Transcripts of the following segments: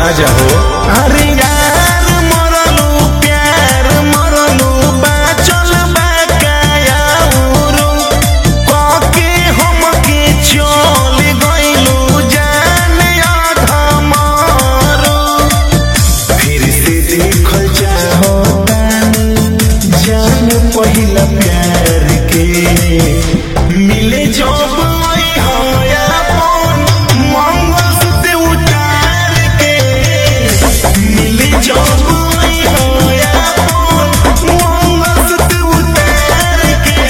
आजा हो अरे यार मरलू प्यार मरलू बाचल बाकायाउरू कके हमके चल गइलू जाने अधमरू फिर से देखल चाहतानी जान पहिला प्यार के मिले जब आई होया अपन मंगलसूत्र उतार के मिले जब आई होया अपन मंगलसूत्र उतार के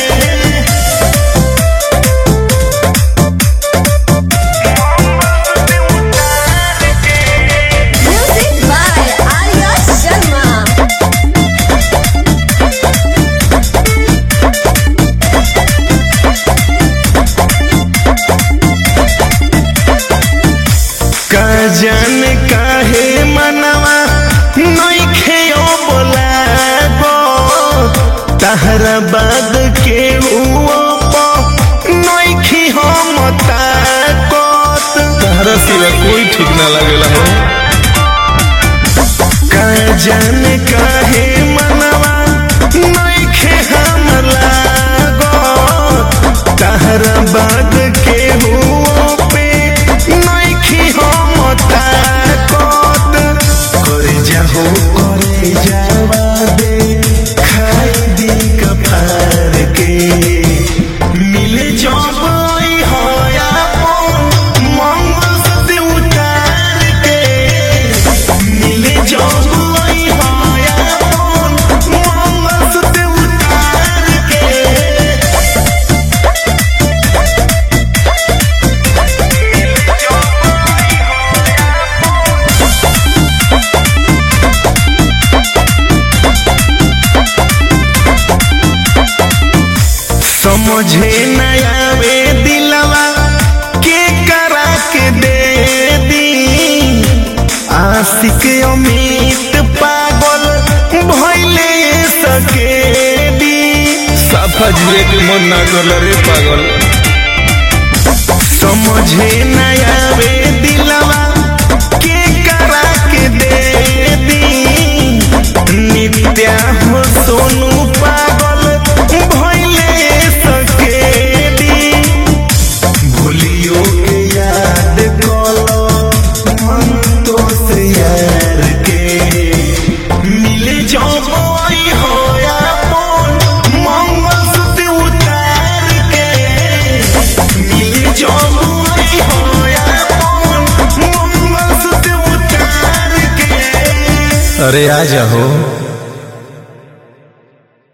Music by Arya Sharma. का जाने काहे मनवा नइखे बोलागो तहरा बाद के हुओ नइखे हम ताकत तहरा सिवा कोई ठीक ना लगेला हो का जाने काहे मनवा नइखे हम लागो तहरा बाद के हुओ पे नइखे हम ताकत करे जाहो करे जावा दे खाई दी कफार के मिले जब आई होया अपन मंगलसूत्र उतार के मिले जब आई होया अपन मंगलसूत्र उतार के समझे न आवे दिलवा के करा के दे दी आशिक अमित पागल भइले सके दी साफा जुए के मन ना करला रे पागल समझे न आवे दिलवा के करा के दे दी नित्या हो सोनू पागल भइले सके दी भूलियो के याद कलो मन तो से यार के मिले जब आई होया अपन मंगलसूत्र उतार के मिले जब आई होया अपन मंगलसूत्र उतार के अरे आजा हो